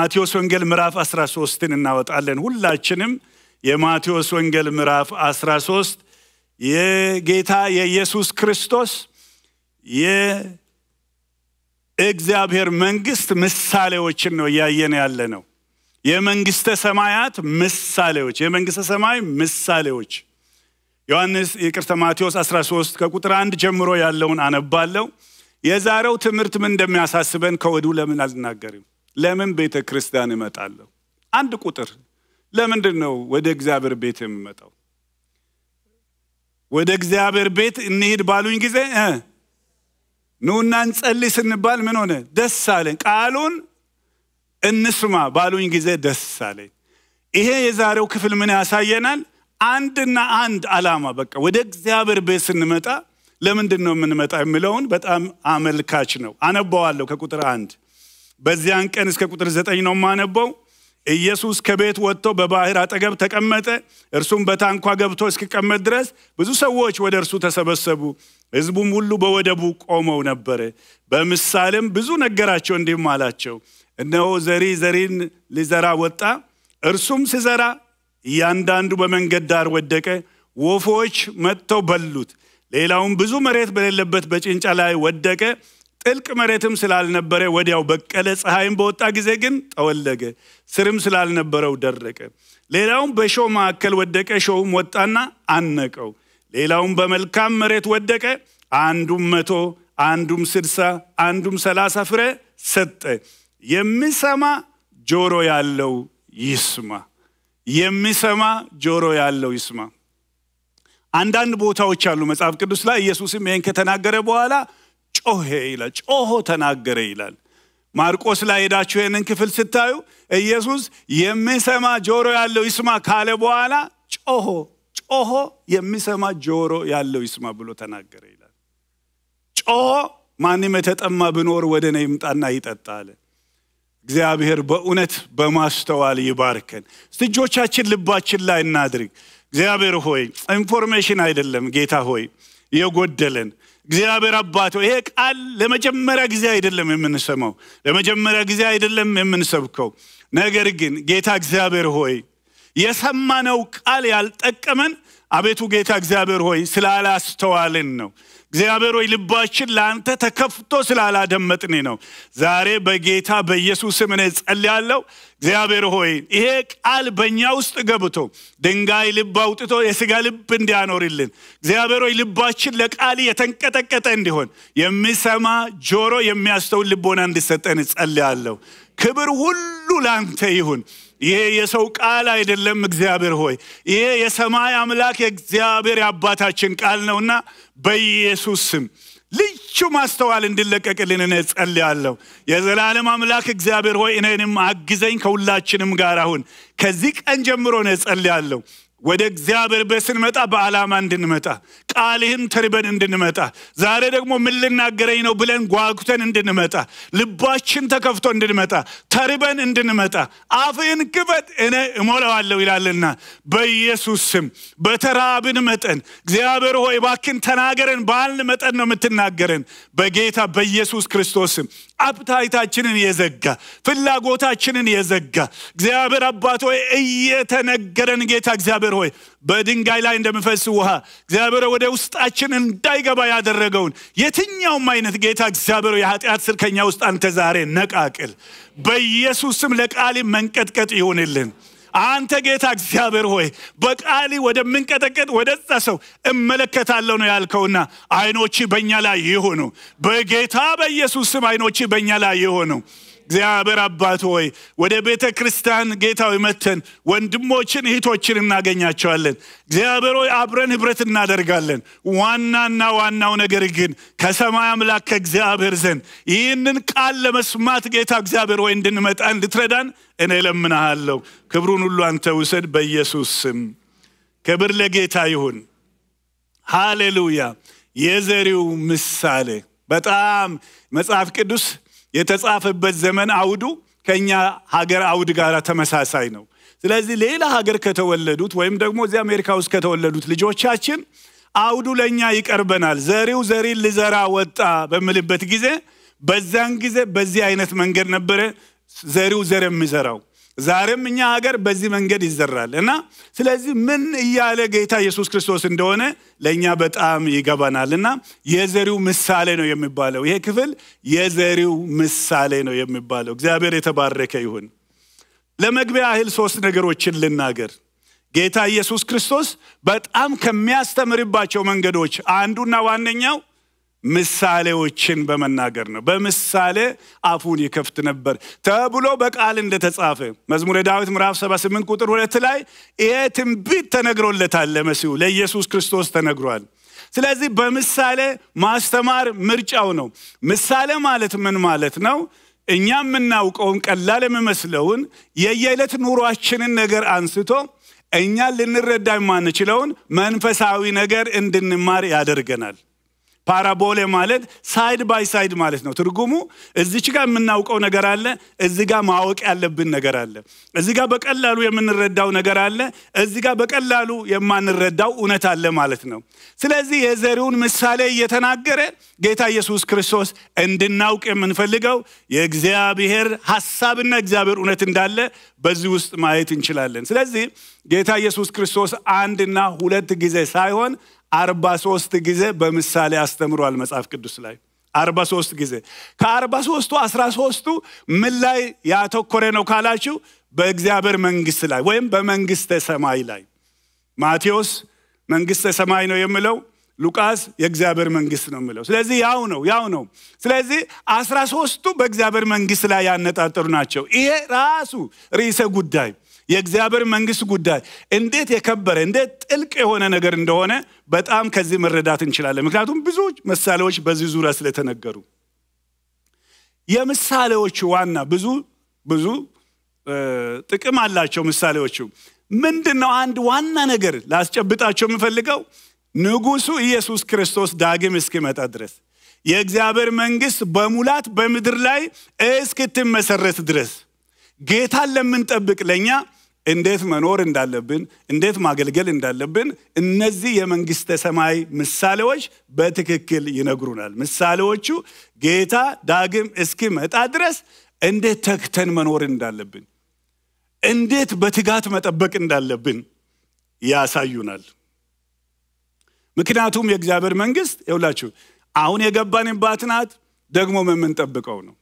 የማቴዎስ ወንጌል ምዕራፍ 13ን እናወጣለን። ሁላችንም የማቴዎስ ወንጌል ምዕራፍ 13 የጌታ የኢየሱስ ክርስቶስ የእግዚአብሔር መንግስት ምሳሌዎችን ነው እያየን ያለ ነው። የመንግስተ ሰማያት ምሳሌዎች፣ የመንግስተ ሰማይ ምሳሌዎች ዮሐንስ ይቅርታ፣ ማቴዎስ 13 ከቁጥር አንድ ጀምሮ ያለውን አነባለሁ። የዛሬው ትምህርት ምን እንደሚያሳስበን ከወዲሁ ለምን አልናገርም? ለምን ቤተ ክርስቲያን እመጣለሁ? አንድ ቁጥር ለምንድን ነው ወደ እግዚአብሔር ቤት የምመጣው? ወደ እግዚአብሔር ቤት እንሂድ ባሉኝ ጊዜ ኑና እንጸልይ ስንባል ምን ሆነ? ደስ አለኝ። ቃሉን እንስማ ባሉኝ ጊዜ ደስ አለኝ። ይሄ የዛሬው ክፍል ምን ያሳየናል? አንድና አንድ ዓላማ በቃ ወደ እግዚአብሔር ቤት ስንመጣ ለምንድን ነው የምንመጣ የሚለውን በጣም አመልካች ነው። አነባዋለሁ ከቁጥር አንድ በዚያን ቀን እስከ ቁጥር ዘጠኝ ነው የማነበው። ኢየሱስ ከቤት ወጥቶ በባህር አጠገብ ተቀመጠ። እርሱም በታንኳ ገብቶ እስኪቀመጥ ድረስ ብዙ ሰዎች ወደ እርሱ ተሰበሰቡ። ሕዝቡም ሁሉ በወደቡ ቆመው ነበረ። በምሳሌም ብዙ ነገራቸው፣ እንዲህም አላቸው፣ እነሆ ዘሪ ዘሪን ሊዘራ ወጣ። እርሱም ሲዘራ እያንዳንዱ በመንገድ ዳር ወደቀ፣ ወፎች መጥተው በሉት። ሌላውም ብዙ መሬት በሌለበት በጭንጫ ላይ ወደቀ። ጥልቅ መሬትም ስላልነበረ ወዲያው በቀለ። ፀሐይም በወጣ ጊዜ ግን ጠወለገ፣ ስርም ስላልነበረው ደረቀ። ሌላውም በእሾህ መካከል ወደቀ፣ እሾሁም ወጣና አነቀው። ሌላውም በመልካም መሬት ወደቀ፣ አንዱም መቶ አንዱም ስድሳ አንዱም ሰላሳ ፍሬ ሰጠ። የሚሰማ ጆሮ ያለው ይስማ። የሚሰማ ጆሮ ያለው ይስማ። አንዳንድ ቦታዎች አሉ መጽሐፍ ቅዱስ ላይ ኢየሱስም ይህን ከተናገረ በኋላ ጮሄ ይላል። ጮሆ ተናገረ ይላል። ማርቆስ ላይ ሄዳችሁ ይህንን ክፍል ስታዩ ኢየሱስ የሚሰማ ጆሮ ያለው ይስማ ካለ በኋላ ጮሆ ጮሆ የሚሰማ ጆሮ ያለው ይስማ ብሎ ተናገረ ይላል። ጮሆ ማንም የተጠማ ብኖር ወደ እኔ ይምጣና ይጠጣ አለ። እግዚአብሔር በእውነት በማስተዋል ይባርከን። እስቲ እጆቻችን ልባችን ላይ እናድርግ። እግዚአብሔር ሆይ ኢንፎርሜሽን አይደለም ጌታ ሆይ የጎደለን እግዚአብሔር አባት ይሄ ቃል ለመጀመሪያ ጊዜ አይደለም የምንሰማው፣ ለመጀመሪያ ጊዜ አይደለም የምንሰብከው። ነገር ግን ጌታ እግዚአብሔር ሆይ የሰማነው ቃል ያልጠቀመን አቤቱ ጌታ እግዚአብሔር ሆይ ስላላስተዋልን ነው። እግዚአብሔር ሆይ ልባችን ለአንተ ተከፍቶ ስላላደመጥን ነው። ዛሬ በጌታ በኢየሱስ ስም እኔ ጸልያለሁ። እግዚአብሔር ሆይ ይሄ ቃል በእኛ ውስጥ ገብቶ ድንጋይ ልብ አውጥቶ የሥጋ ልብ እንዲያኖርልን እግዚአብሔር ሆይ ልባችን ለቃል የተንቀጠቀጠ እንዲሆን የሚሰማ ጆሮ የሚያስተውል ልቦና እንዲሰጠን ጸልያለሁ። ክብር ሁሉ ለአንተ ይሁን። ይሄ የሰው ቃል አይደለም። እግዚአብሔር ሆይ ይሄ የሰማይ አምላክ የእግዚአብሔር የአባታችን ቃል ነውና በኢየሱስ ስም ልዩ ማስተዋል እንዲለቀቅልን እኔ ጸልያለሁ። የዘላለም አምላክ እግዚአብሔር ሆይ እኔንም አግዘኝ፣ ከሁላችንም ጋር አሁን ከዚህ ቀን ጀምሮ እኔ ጸልያለሁ። ወደ እግዚአብሔር ቤት ስንመጣ በዓላማ እንድንመጣ ቃልህን ተርበን እንድንመጣ ዛሬ ደግሞ ምን ልናገረኝ ነው ብለን ጓጉተን እንድንመጣ ልባችን ተከፍቶ እንድንመጣ ተርበን እንድንመጣ አፍህን ክፈት እኔ እሞላዋለሁ ይላልና በኢየሱስ ስም በተራብን መጠን እግዚአብሔር ሆይ ባክን ተናገረን ባልን መጠን ነው የምትናገረን በጌታ በኢየሱስ ክርስቶስ ስም አፕታይታችንን የዘጋ ፍላጎታችንን የዘጋ እግዚአብሔር አባት ሆይ እየተነገረን ጌታ እግዚአብሔር ሆይ በድንጋይ ላይ እንደምፈስ ውሃ እግዚአብሔር ወደ ውስጣችን እንዳይገባ ያደረገውን የትኛውም አይነት ጌታ እግዚአብሔር የኃጢአት ስር ከኛ ውስጥ አንተ ዛሬ ነቃቅል። በኢየሱስ ስም ለቃሊ መንቀጥቀጥ ይሁንልን። አንተ ጌታ እግዚአብሔር ሆይ በቃሊ ወደምንቀጠቀጥ ወደዛ ሰው እመለከታለሁ ነው ያልከውና አይኖች በእኛ ላይ ይሆኑ። በጌታ በኢየሱስ ስም አይኖች በእኛ ላይ ይሆኑ። እግዚአብሔር አባት ሆይ ወደ ቤተ ክርስቲያን ጌታዊ መተን ወንድሞችን እህቶችን እናገኛቸዋለን። እግዚአብሔር ሆይ አብረን ህብረት እናደርጋለን። ዋናና ዋናው ነገር ግን ከሰማይ አምላክ ከእግዚአብሔር ዘንድ ይህንን ቃል ለመስማት ጌታ እግዚአብሔር ሆይ እንድንመጣ እንድትረዳን እኔ ለምናሃለሁ። ክብሩን ሁሉ አንተ ውሰድ በኢየሱስ ስም። ክብር ለጌታ ይሁን። ሃሌሉያ። የዘሪው ምሳሌ በጣም መጽሐፍ ቅዱስ የተጻፈበት ዘመን አውዱ ከኛ ሀገር አውድ ጋር ተመሳሳይ ነው። ስለዚህ ሌላ ሀገር ከተወለዱት ወይም ደግሞ እዚህ አሜሪካ ውስጥ ከተወለዱት ልጆቻችን አውዱ ለእኛ ይቀርበናል። ዘሪው ዘሪን ልዘራ ወጣ በምልበት ጊዜ በዛን ጊዜ በዚህ አይነት መንገድ ነበረ ዘሪው ዘር የሚዘራው። ዛሬም እኛ ሀገር በዚህ መንገድ ይዘራል እና ስለዚህ ምን እያለ ጌታ ኢየሱስ ክርስቶስ እንደሆነ ለእኛ በጣም ይገባናል እና የዘሪው ምሳሌ ነው የሚባለው ይሄ ክፍል የዘሪው ምሳሌ ነው የሚባለው። እግዚአብሔር የተባረከ ይሁን። ለመግቢያ ያህል ሶስት ነገሮችን ልናገር። ጌታ ኢየሱስ ክርስቶስ በጣም ከሚያስተምርባቸው መንገዶች አንዱና ዋነኛው ምሳሌዎችን በመናገር ነው። በምሳሌ አፉን ይከፍት ነበር ተብሎ በቃል እንደተጻፈ መዝሙረ ዳዊት ምዕራፍ 78 ቁጥር ሁለት ላይ ይሄ ትንቢት ተነግሮለታል። ለመሲሁ ለኢየሱስ ክርስቶስ ተነግሯል። ስለዚህ በምሳሌ ማስተማር ምርጫው ነው። ምሳሌ ማለት ምን ማለት ነው? እኛ የምናውቀውን ቀላል የሚመስለውን የየዕለት ኑሯችንን ነገር አንስቶ እኛ ልንረዳ የማንችለውን መንፈሳዊ ነገር እንድንማር ያደርገናል። ፓራቦሌ ማለት ሳይድ ባይ ሳይድ ማለት ነው። ትርጉሙ እዚች ጋር የምናውቀው ነገር አለ፣ እዚህ ጋር ማወቅ ያለብን ነገር አለ። እዚህ ጋር በቀላሉ የምንረዳው ነገር አለ፣ እዚህ ጋር በቀላሉ የማንረዳው እውነት አለ ማለት ነው። ስለዚህ የዘሪውን ምሳሌ እየተናገረ ጌታ ኢየሱስ ክርስቶስ እንድናውቅ የምንፈልገው የእግዚአብሔር ሐሳብና እግዚአብሔር እውነት እንዳለ በዚህ ውስጥ ማየት እንችላለን። ስለዚህ ጌታ ኢየሱስ ክርስቶስ አንድና ሁለት ጊዜ ሳይሆን አርባ ሶስት ጊዜ በምሳሌ አስተምሯል መጽሐፍ ቅዱስ ላይ አርባ ሶስት ጊዜ ከአርባ ሶስቱ አስራ ሶስቱ ምን ላይ ያተኮረ ነው ካላችሁ በእግዚአብሔር መንግስት ላይ ወይም በመንግስተ ሰማይ ላይ ማቴዎስ መንግስተ ሰማይ ነው የሚለው ሉቃስ የእግዚአብሔር መንግስት ነው የሚለው ስለዚህ ያው ነው ያው ነው ስለዚህ አስራ ሶስቱ በእግዚአብሔር መንግስት ላይ ያነጣጠሩ ናቸው ይሄ ራሱ ርዕሰ ጉዳይ የእግዚአብሔር መንግስት ጉዳይ እንዴት የከበረ እንዴት ጥልቅ የሆነ ነገር እንደሆነ በጣም ከዚህ መረዳት እንችላለን። ምክንያቱም ብዙ ምሳሌዎች በዚህ ዙሪያ ስለተነገሩ የምሳሌዎቹ ዋና ብዙ ብዙ ጥቅም አላቸው። ምሳሌዎቹ ምንድን ነው? አንድ ዋና ነገር ላስጨብጣቸው የምፈልገው ንጉሱ ኢየሱስ ክርስቶስ ዳግም እስኪመጣ ድረስ የእግዚአብሔር መንግስት በሙላት በምድር ላይ እስክትመሰረት ድረስ ጌታን ለምንጠብቅ ለእኛ እንዴት መኖር እንዳለብን እንዴት ማገልገል እንዳለብን እነዚህ የመንግስተ ሰማይ ምሳሌዎች በትክክል ይነግሩናል። ምሳሌዎቹ ጌታ ዳግም እስኪመጣ ድረስ እንዴት ተግተን መኖር እንዳለብን፣ እንዴት በትጋት መጠበቅ እንዳለብን ያሳዩናል። ምክንያቱም የእግዚአብሔር መንግስት ይውላችሁ አሁን የገባንባት ናት፣ ደግሞ የምንጠብቀው ነው።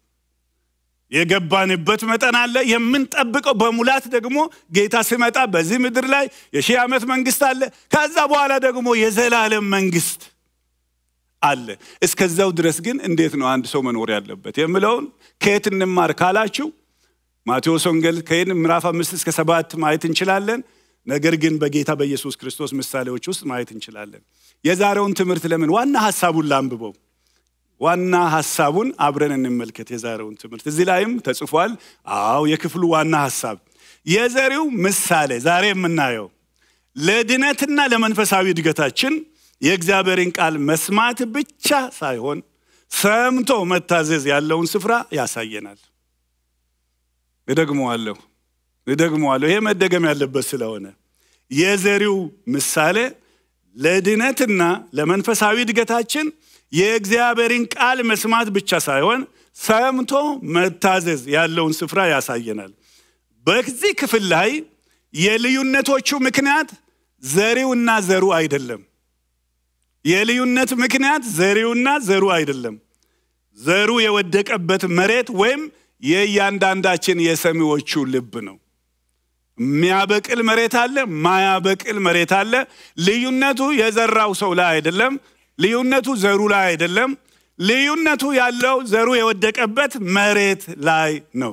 የገባንበት መጠን አለ። የምንጠብቀው በሙላት ደግሞ ጌታ ሲመጣ በዚህ ምድር ላይ የሺህ ዓመት መንግስት አለ። ከዛ በኋላ ደግሞ የዘላለም መንግስት አለ። እስከዛው ድረስ ግን እንዴት ነው አንድ ሰው መኖር ያለበት የምለውን ከየት እንማር ካላችሁ ማቴዎስ ወንጌል ከሄድን ምዕራፍ አምስት እስከ ሰባት ማየት እንችላለን። ነገር ግን በጌታ በኢየሱስ ክርስቶስ ምሳሌዎች ውስጥ ማየት እንችላለን። የዛሬውን ትምህርት ለምን ዋና ሀሳቡን ላንብበው። ዋና ሀሳቡን አብረን እንመልከት። የዛሬውን ትምህርት እዚህ ላይም ተጽፏል። አዎ የክፍሉ ዋና ሀሳብ የዘሪው ምሳሌ ዛሬ የምናየው ለድነትና ለመንፈሳዊ እድገታችን የእግዚአብሔርን ቃል መስማት ብቻ ሳይሆን ሰምቶ መታዘዝ ያለውን ስፍራ ያሳየናል። እደግመዋለሁ እደግመዋለሁ። ይሄ መደገም ያለበት ስለሆነ የዘሪው ምሳሌ ለድነትና ለመንፈሳዊ እድገታችን የእግዚአብሔርን ቃል መስማት ብቻ ሳይሆን ሰምቶ መታዘዝ ያለውን ስፍራ ያሳየናል። በዚህ ክፍል ላይ የልዩነቶቹ ምክንያት ዘሪውና ዘሩ አይደለም። የልዩነት ምክንያት ዘሪውና ዘሩ አይደለም። ዘሩ የወደቀበት መሬት ወይም የእያንዳንዳችን የሰሚዎቹ ልብ ነው። የሚያበቅል መሬት አለ፣ ማያበቅል መሬት አለ። ልዩነቱ የዘራው ሰው ላይ አይደለም። ልዩነቱ ዘሩ ላይ አይደለም። ልዩነቱ ያለው ዘሩ የወደቀበት መሬት ላይ ነው።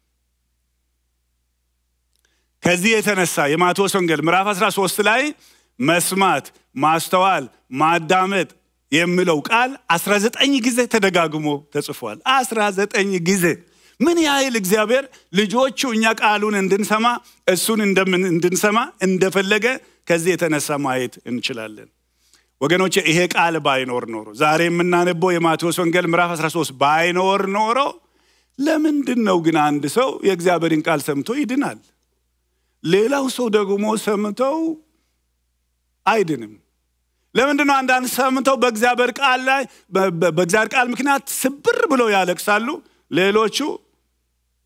ከዚህ የተነሳ የማቴዎስ ወንጌል ምዕራፍ 13 ላይ መስማት፣ ማስተዋል፣ ማዳመጥ የሚለው ቃል 19 ጊዜ ተደጋግሞ ተጽፏል። 19 ጊዜ ምን ያህል እግዚአብሔር ልጆቹ እኛ ቃሉን እንድንሰማ እሱን እንድንሰማ እንደፈለገ ከዚህ የተነሳ ማየት እንችላለን። ወገኖች ይሄ ቃል ባይኖር ኖሮ ዛሬ የምናነበው የማቴዎስ ወንጌል ምዕራፍ 13 ባይኖር ኖሮ ለምንድን ነው ግን አንድ ሰው የእግዚአብሔርን ቃል ሰምቶ ይድናል? ሌላው ሰው ደግሞ ሰምተው አይድንም? ለምንድን ነው አንዳንድ ሰምተው በእግዚአብሔር ቃል ላይ በእግዚአብሔር ቃል ምክንያት ስብር ብለው ያለቅሳሉ? ሌሎቹ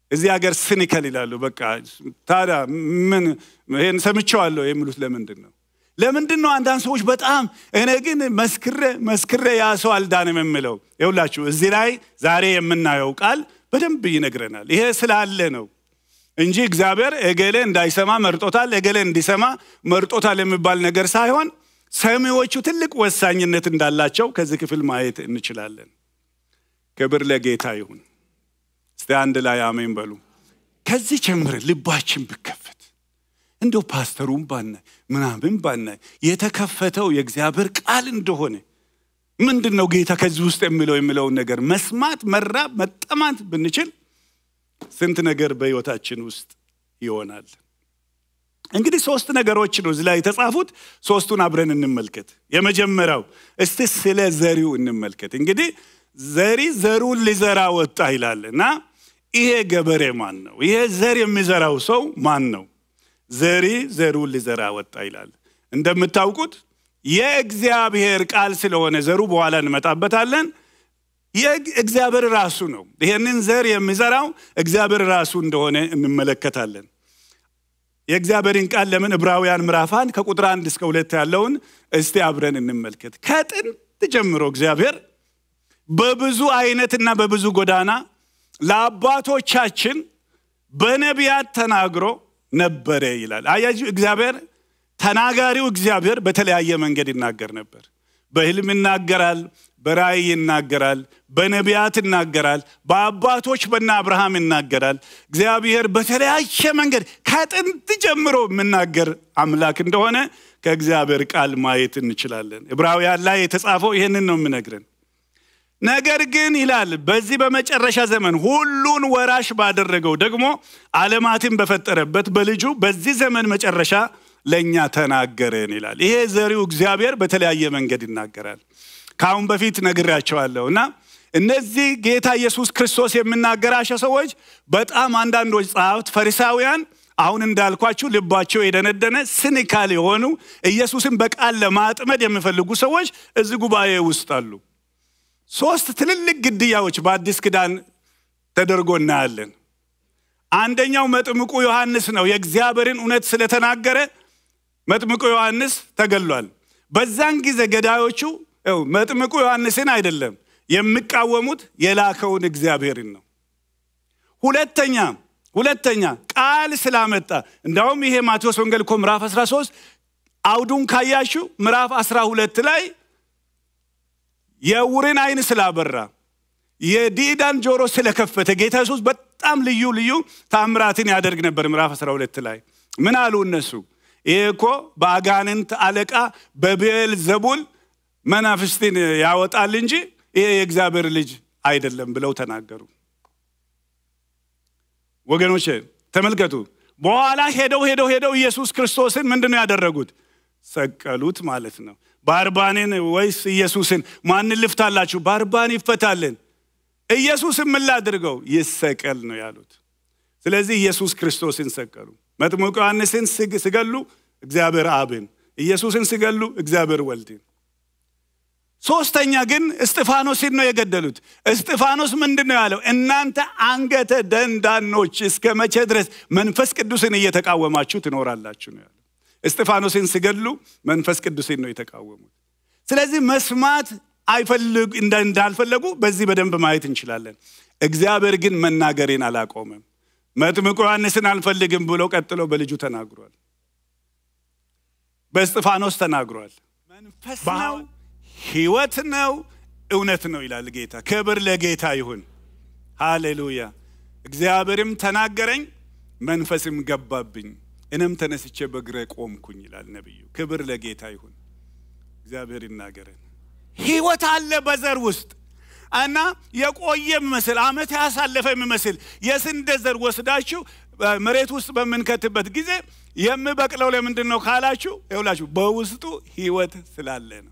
እዚህ ሀገር ስኒከል ይላሉ። በቃ ታዲያ ምን ይሄን ሰምቼዋለሁ የሚሉት ለምንድን ነው? ለምንድን ነው አንዳንድ ሰዎች በጣም እኔ ግን መስክሬ መስክሬ ያ ሰው አልዳንም የምለው? ይውላችሁ እዚህ ላይ ዛሬ የምናየው ቃል በደንብ ይነግረናል። ይሄ ስላለ ነው እንጂ እግዚአብሔር እገሌ እንዳይሰማ መርጦታል፣ እገሌ እንዲሰማ መርጦታል የሚባል ነገር ሳይሆን ሰሚዎቹ ትልቅ ወሳኝነት እንዳላቸው ከዚህ ክፍል ማየት እንችላለን። ክብር ለጌታ ይሁን። እስቲ አንድ ላይ አሜን በሉ። ከዚህ ጀምረን ልባችን ብከፈት እንደው ፓስተሩን ባናይ ምናምን ባናይ የተከፈተው የእግዚአብሔር ቃል እንደሆነ ምንድን ነው ጌታ ከዚህ ውስጥ የሚለው የሚለውን ነገር መስማት፣ መራብ፣ መጠማት ብንችል ስንት ነገር በሕይወታችን ውስጥ ይሆናል። እንግዲህ ሶስት ነገሮች ነው እዚህ ላይ የተጻፉት። ሶስቱን አብረን እንመልከት። የመጀመሪያው እስቲ ስለ ዘሪው እንመልከት። እንግዲህ ዘሪ ዘሩን ሊዘራ ወጣ ይላል እና ይሄ ገበሬ ማን ነው? ይሄ ዘር የሚዘራው ሰው ማን ነው? ዘሪ ዘሩን ሊዘራ ወጣ ይላል። እንደምታውቁት የእግዚአብሔር ቃል ስለሆነ ዘሩ በኋላ እንመጣበታለን። እግዚአብሔር ራሱ ነው። ይሄንን ዘር የሚዘራው እግዚአብሔር ራሱ እንደሆነ እንመለከታለን። የእግዚአብሔርን ቃል ለምን ዕብራውያን ምዕራፍ አንድ ከቁጥር አንድ እስከ ሁለት ያለውን እስቲ አብረን እንመልከት። ከጥንት ጀምሮ እግዚአብሔር በብዙ አይነትና በብዙ ጎዳና ለአባቶቻችን በነቢያት ተናግሮ ነበረ ይላል። አያችሁ እግዚአብሔር ተናጋሪው እግዚአብሔር በተለያየ መንገድ ይናገር ነበር። በሕልም ይናገራል፣ በራእይ ይናገራል፣ በነቢያት ይናገራል፣ በአባቶች በነ አብርሃም ይናገራል። እግዚአብሔር በተለያየ መንገድ ከጥንት ጀምሮ የምናገር አምላክ እንደሆነ ከእግዚአብሔር ቃል ማየት እንችላለን። ዕብራውያን ላይ የተጻፈው ይህንን ነው የምነግረን። ነገር ግን ይላል በዚህ በመጨረሻ ዘመን ሁሉን ወራሽ ባደረገው ደግሞ ዓለማትን በፈጠረበት በልጁ በዚህ ዘመን መጨረሻ ለእኛ ተናገረን ይላል። ይሄ ዘሪው እግዚአብሔር በተለያየ መንገድ ይናገራል። ከአሁን በፊት ነግሬያቸዋለሁ እና እነዚህ ጌታ ኢየሱስ ክርስቶስ የሚናገራቸው ሰዎች በጣም አንዳንዶች ጸሐፍት ፈሪሳውያን አሁን እንዳልኳችሁ ልባቸው የደነደነ ስኒካል የሆኑ ኢየሱስን በቃል ለማጥመድ የሚፈልጉ ሰዎች እዚህ ጉባኤ ውስጥ አሉ። ሶስት ትልልቅ ግድያዎች በአዲስ ኪዳን ተደርጎ እናያለን። አንደኛው መጥምቁ ዮሐንስ ነው። የእግዚአብሔርን እውነት ስለተናገረ መጥምቁ ዮሐንስ ተገሏል። በዛን ጊዜ ገዳዮቹ መጥምቁ ዮሐንስን አይደለም የሚቃወሙት የላከውን እግዚአብሔርን ነው። ሁለተኛ ሁለተኛ ቃል ስላመጣ እንዳውም ይሄ ማቴዎስ ወንጌል እኮ ምዕራፍ 13 አውዱን ካያችሁ ምዕራፍ 12 ላይ የዕውርን ዓይን ስላበራ የዲዳን ጆሮ ስለከፈተ ጌታ ኢየሱስ በጣም ልዩ ልዩ ታምራትን ያደርግ ነበር። ምዕራፍ 12 ላይ ምን አሉ እነሱ? ይሄ እኮ በአጋንንት አለቃ በብኤል ዘቡል መናፍስትን ያወጣል እንጂ ይሄ የእግዚአብሔር ልጅ አይደለም ብለው ተናገሩ። ወገኖች ተመልከቱ። በኋላ ሄደው ሄደው ሄደው ኢየሱስ ክርስቶስን ምንድን ነው ያደረጉት? ሰቀሉት ማለት ነው። ባርባንን ወይስ ኢየሱስን ማንን ልፍታላችሁ? ባርባን ይፈታልን። ኢየሱስን ምን ላድርገው? ይሰቀል ነው ያሉት። ስለዚህ ኢየሱስ ክርስቶስን ሰቀሉ። መጥምቁ ዮሐንስን ሲገሉ እግዚአብሔር አብን፣ ኢየሱስን ሲገሉ እግዚአብሔር ወልድን። ሶስተኛ ግን እስጢፋኖስን ነው የገደሉት። እስጢፋኖስ ምንድን ነው ያለው? እናንተ አንገተ ደንዳኖች እስከ መቼ ድረስ መንፈስ ቅዱስን እየተቃወማችሁ ትኖራላችሁ ነው ያለው። እስጢፋኖስን ሲገድሉ መንፈስ ቅዱስን ነው የተቃወሙት። ስለዚህ መስማት እንዳልፈለጉ በዚህ በደንብ ማየት እንችላለን። እግዚአብሔር ግን መናገሬን አላቆመም። መጥምቁ ዮሐንስን አልፈልግም ብሎ ቀጥሎ በልጁ ተናግሯል። በእስጢፋኖስ ተናግሯል። መንፈስ ነው፣ ሕይወት ነው፣ እውነት ነው ይላል ጌታ። ክብር ለጌታ ይሁን። ሃሌሉያ። እግዚአብሔርም ተናገረኝ፣ መንፈስም ገባብኝ እኔም ተነስቼ በግረ ቆምኩኝ ይላል ነቢዩ። ክብር ለጌታ ይሁን። እግዚአብሔር ይናገረን። ህይወት አለ በዘር ውስጥ እና የቆየ የሚመስል አመት ያሳለፈ የሚመስል የስንዴ ዘር ወስዳችሁ መሬት ውስጥ በምንከትበት ጊዜ የሚበቅለው ለምንድን ነው ካላችሁ፣ ይውላችሁ በውስጡ ህይወት ስላለ ነው።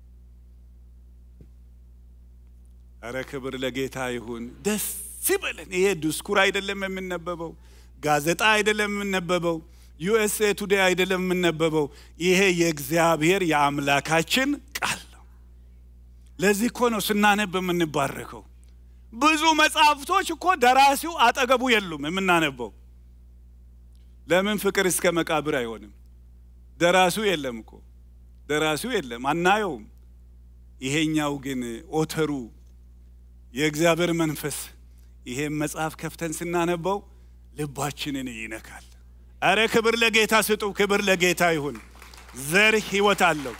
አረ ክብር ለጌታ ይሁን። ደስ ይበለን። ይሄ ዲስኩር አይደለም የምነበበው፣ ጋዜጣ አይደለም የምነበበው ዩኤስኤ ቱዴይ አይደለም የምነበበው። ይሄ የእግዚአብሔር የአምላካችን ቃል ነው። ለዚህ እኮ ነው ስናነብ የምንባረከው። ብዙ መጽሐፍቶች እኮ ደራሲው አጠገቡ የሉም የምናነበው። ለምን ፍቅር እስከ መቃብር አይሆንም? ደራሲው የለም እኮ ደራሲው የለም፣ አናየውም። ይሄኛው ግን ኦተሩ የእግዚአብሔር መንፈስ ይሄን መጽሐፍ ከፍተን ስናነበው ልባችንን ይነካል። አረ ክብር ለጌታ ስጡ፣ ክብር ለጌታ ይሁን። ዘር ህይወት አለው።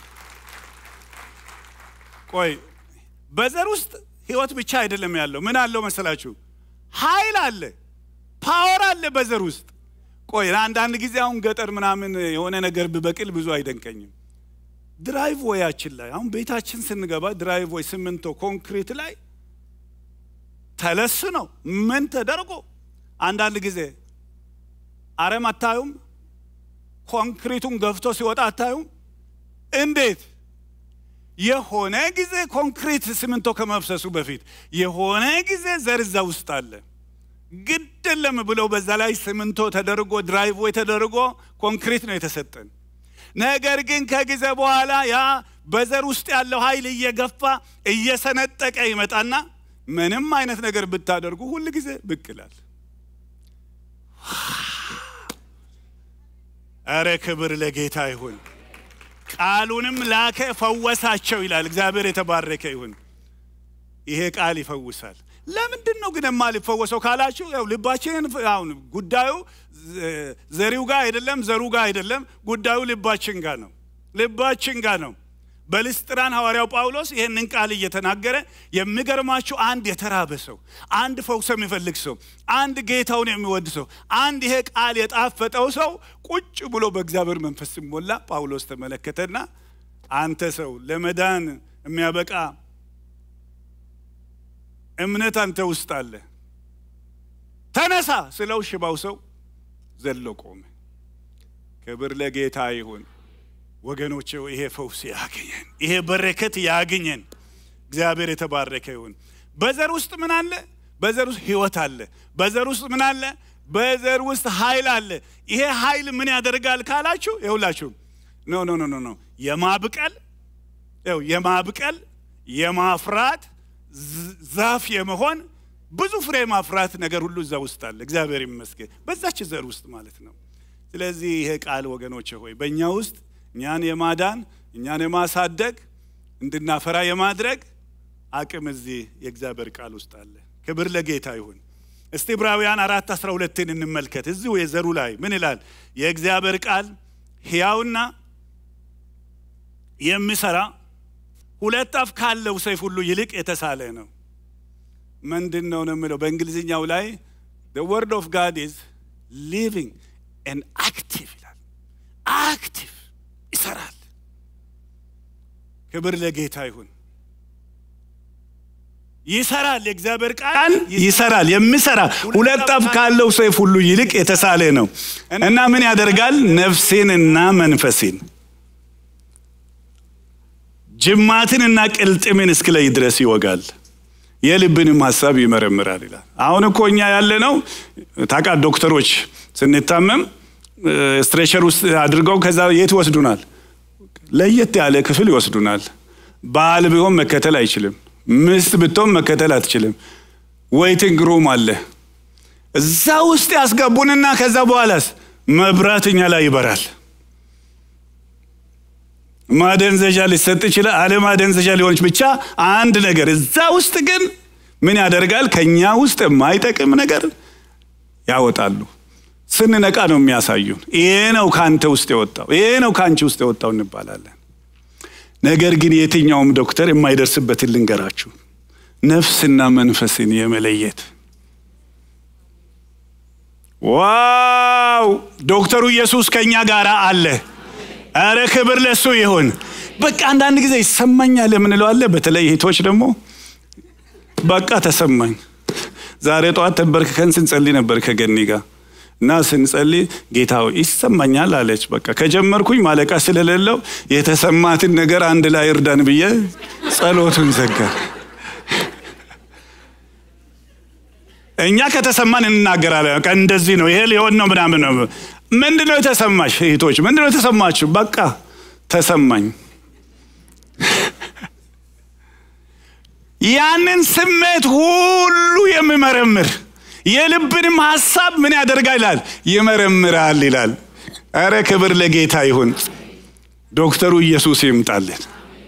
ቆይ በዘር ውስጥ ህይወት ብቻ አይደለም ያለው። ምን አለው መሰላችሁ? ኃይል አለ፣ ፓወር አለ በዘር ውስጥ። ቆይ አንዳንድ ጊዜ አሁን ገጠር ምናምን የሆነ ነገር ብበቅል ብዙ አይደንቀኝም። ድራይቭ ወያችን ላይ አሁን ቤታችን ስንገባ ድራይቭ ወይ ሲሚንቶ ኮንክሪት ላይ ተለስ ነው ምን ተደርጎ አንዳንድ ጊዜ አረም አታዩም? ኮንክሪቱን ገፍቶ ሲወጣ አታዩም? እንዴት የሆነ ጊዜ ኮንክሪት ሲሚንቶ ከመፍሰሱ በፊት የሆነ ጊዜ ዘር እዛ ውስጥ አለ። ግድ የለም ብለው በዛ ላይ ሲሚንቶ ተደርጎ ድራይቭ ወይ ተደርጎ ኮንክሪት ነው የተሰጠን። ነገር ግን ከጊዜ በኋላ ያ በዘር ውስጥ ያለው ኃይል እየገፋ እየሰነጠቀ ይመጣና ምንም አይነት ነገር ብታደርጉ ሁል ጊዜ ብቅ ይላል። እረ ክብር ለጌታ ይሁን። ቃሉንም ላከ ፈወሳቸው ይላል። እግዚአብሔር የተባረከ ይሁን። ይሄ ቃል ይፈውሳል። ለምንድን ነው ግን የማልፈወሰው ካላችሁ፣ ያው ልባችንን አሁን ጉዳዩ ዘሪው ጋር አይደለም፣ ዘሩ ጋር አይደለም። ጉዳዩ ልባችን ጋር ነው። ልባችን ጋር ነው። በልስጥራን ሐዋርያው ጳውሎስ ይህንን ቃል እየተናገረ የሚገርማችሁ አንድ የተራበ ሰው፣ አንድ ፈውስ የሚፈልግ ሰው፣ አንድ ጌታውን የሚወድ ሰው፣ አንድ ይሄ ቃል የጣፈጠው ሰው ቁጭ ብሎ በእግዚአብሔር መንፈስ ሲሞላ ጳውሎስ ተመለከተና አንተ ሰው ለመዳን የሚያበቃ እምነት አንተ ውስጥ አለ፣ ተነሳ ስለው ሽባው ሰው ዘሎ ቆመ። ክብር ለጌታ ይሁን። ወገኖቼ ይሄ ፈውስ ያገኘን፣ ይሄ በረከት ያገኘን። እግዚአብሔር የተባረከ ይሁን። በዘር ውስጥ ምን አለ? በዘር ውስጥ ህይወት አለ። በዘር ውስጥ ምን አለ? በዘር ውስጥ ኃይል አለ። ይሄ ኃይል ምን ያደርጋል ካላችሁ፣ ይኸውላችሁ ኖ ኖ ኖ ኖ ኖ የማብቀል ይኸው የማብቀል የማፍራት ዛፍ የመሆን ብዙ ፍሬ ማፍራት ነገር ሁሉ እዛ ውስጥ አለ። እግዚአብሔር ይመስገን በዛች ዘር ውስጥ ማለት ነው። ስለዚህ ይሄ ቃል ወገኖቼ ሆይ በእኛ ውስጥ እኛን የማዳን እኛን የማሳደግ እንድናፈራ የማድረግ አቅም እዚህ የእግዚአብሔር ቃል ውስጥ አለ። ክብር ለጌታ ይሁን። እስቲ ዕብራውያን አራት አስራ ሁለትን እንመልከት። እዚሁ የዘሩ ላይ ምን ይላል? የእግዚአብሔር ቃል ሕያውና የሚሰራ ሁለት አፍ ካለው ሰይፍ ሁሉ ይልቅ የተሳለ ነው። ምንድን ነው ነው የሚለው በእንግሊዝኛው ላይ the word of God is living and active ይላል። አክቲቭ ይሰራል። ክብር ለጌታ ይሁን። ይሰራል። የእግዚአብሔር ቃል ይሰራል። የሚሰራ ሁለት አፍ ካለው ሰይፍ ሁሉ ይልቅ የተሳለ ነው እና ምን ያደርጋል? ነፍሴንና መንፈሴን ጅማትንና ቅልጥምን እስክለይ ድረስ ይወጋል፣ የልብንም ሀሳብ ይመረምራል ይላል። አሁን እኮ እኛ ያለ ነው ታውቃ ዶክተሮች ስንታመም ስትሬቸር ውስጥ አድርገው ከዛ የት ይወስዱናል? ለየት ያለ ክፍል ይወስዱናል። ባል ቢሆን መከተል አይችልም። ምስት ብትሆን መከተል አትችልም። ዌይቲንግ ሩም አለ። እዛ ውስጥ ያስገቡንና ከዛ በኋላስ መብራት እኛ ላይ ይበራል። ማደንዘዣ ሊሰጥ ይችላል። አለ ማደንዘዣ ሊሆንች ብቻ አንድ ነገር እዛ ውስጥ ግን ምን ያደርጋል? ከኛ ውስጥ የማይጠቅም ነገር ያወጣሉ። ስንነቃ ነው የሚያሳዩን። ይሄ ነው ከአንተ ውስጥ የወጣው፣ ይሄ ነው ከአንቺ ውስጥ የወጣው እንባላለን። ነገር ግን የትኛውም ዶክተር የማይደርስበትን ልንገራችሁ፣ ነፍስና መንፈስን የመለየት ዋው! ዶክተሩ ኢየሱስ ከእኛ ጋር አለ። አረ ክብር ለሱ ይሁን። በቃ አንዳንድ ጊዜ ይሰማኛል የምንለው አለ። በተለይ እህቶች ደግሞ በቃ ተሰማኝ። ዛሬ ጠዋት ተንበርክከን ስንጸልይ ነበር ከገኒ ጋር እና ስንጸልይ ጌታ ሆይ ይሰማኛል አለች። በቃ ከጀመርኩኝ ማለቃ ስለሌለው የተሰማትን ነገር አንድ ላይ እርዳን ብዬ ጸሎቱን ዘጋ። እኛ ከተሰማን እንናገራለን። በቃ እንደዚህ ነው፣ ይሄ ሊሆን ነው ምናምን ነው። ምንድን ነው የተሰማሽ እህቶች? ምንድን ነው የተሰማችሁ? በቃ ተሰማኝ። ያንን ስሜት ሁሉ የሚመረምር የልብንም ሀሳብ ምን ያደርጋል ይላል ይመረምራል ይላል ኧረ ክብር ለጌታ ይሁን ዶክተሩ ኢየሱስ ይምጣልን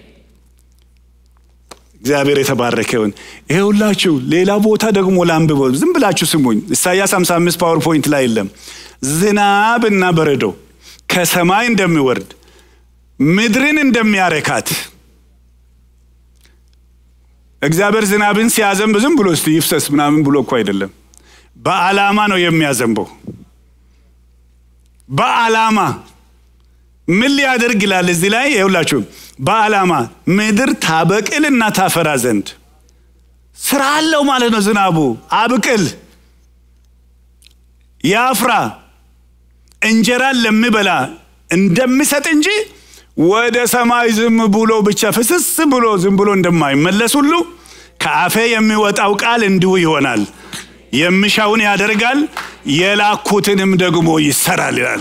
እግዚአብሔር የተባረከ ይሁን ይሄ ሁላችሁ ሌላ ቦታ ደግሞ ላንብበው ዝም ብላችሁ ስሙኝ ኢሳያስ 55 ፓወርፖይንት ላይ የለም ዝናብና በረዶ ከሰማይ እንደሚወርድ ምድርን እንደሚያረካት እግዚአብሔር ዝናብን ሲያዘንብ ዝም ብሎ እስቲ ይፍሰስ ምናምን ብሎ እኮ አይደለም በዓላማ ነው የሚያዘንበው በዓላማ ምን ሊያደርግ ይላል እዚህ ላይ ይውላችሁ በዓላማ ምድር ታበቅልና ታፈራ ዘንድ ስራ አለው ማለት ነው ዝናቡ አብቅል ያፍራ እንጀራን ለሚበላ እንደሚሰጥ እንጂ ወደ ሰማይ ዝም ብሎ ብቻ ፍስስ ብሎ ዝም ብሎ እንደማይመለስ ሁሉ ከአፌ የሚወጣው ቃል እንዲሁ ይሆናል የሚሻውን ያደርጋል የላኩትንም ደግሞ ይሰራል ይላል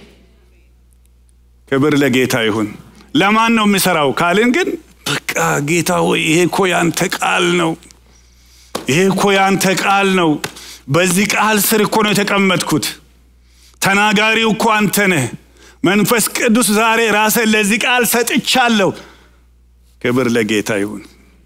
ክብር ለጌታ ይሁን ለማን ነው የሚሰራው ካልን ግን በቃ ጌታ ሆይ ይሄ እኮ ያንተ ቃል ነው ይሄ እኮ ያንተ ቃል ነው በዚህ ቃል ስር እኮ ነው የተቀመጥኩት ተናጋሪው እኮ አንተ ነህ መንፈስ ቅዱስ ዛሬ ራስን ለዚህ ቃል ሰጥቻለሁ ክብር ለጌታ ይሁን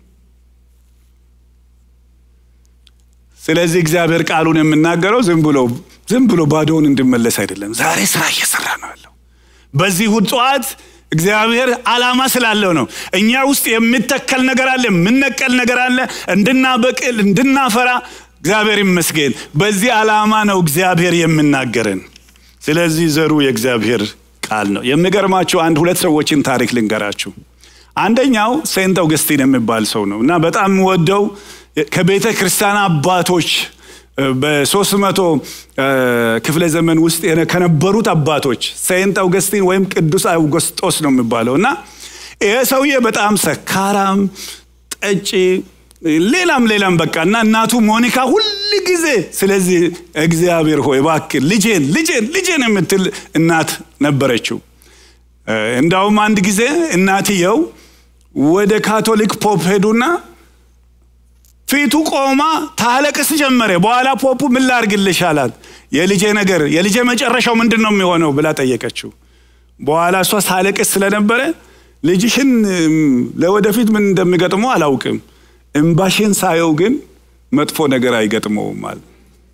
ስለዚህ እግዚአብሔር ቃሉን የምናገረው ዝም ብሎ ዝም ብሎ ባዶውን እንድመለስ አይደለም ዛሬ ስራ እየሰራ ነው ያለው በዚህ እሑድ ጠዋት እግዚአብሔር አላማ ስላለው ነው እኛ ውስጥ የሚተከል ነገር አለ የምነቀል ነገር አለ እንድናበቅል እንድናፈራ እግዚአብሔር ይመስገን በዚህ ዓላማ ነው እግዚአብሔር የምናገረን ስለዚህ ዘሩ የእግዚአብሔር ቃል ነው የሚገርማችሁ አንድ ሁለት ሰዎችን ታሪክ ልንገራችሁ አንደኛው ሴንት አውገስቲን የሚባል ሰው ነው እና በጣም ወደው ከቤተ ክርስቲያን አባቶች በሶስት መቶ ክፍለ ዘመን ውስጥ ከነበሩት አባቶች ሴንት አውገስቲን ወይም ቅዱስ አውገስጦስ ነው የሚባለው እና ይሄ ሰውዬ በጣም ሰካራም ጠጪ ሌላም ሌላም በቃ እና እናቱ ሞኒካ ሁል ጊዜ ስለዚህ እግዚአብሔር ሆይ እባክህ ልጄን ልጄን ልጄን የምትል እናት ነበረችው እንዳውም አንድ ጊዜ እናትየው ወደ ካቶሊክ ፖፕ ሄዱና ፊቱ ቆማ ታለቅስ ጀመረ በኋላ ፖፑ ምን ላርግልሽ አላት የልጄ ነገር የልጄ መጨረሻው ምንድን ነው የሚሆነው ብላ ጠየቀችው በኋላ እሷ ሳለቅስ ስለነበረ ልጅሽን ለወደፊት ምን እንደሚገጥመው አላውቅም እምባሽን ሳየው ግን መጥፎ ነገር አይገጥመውም አለ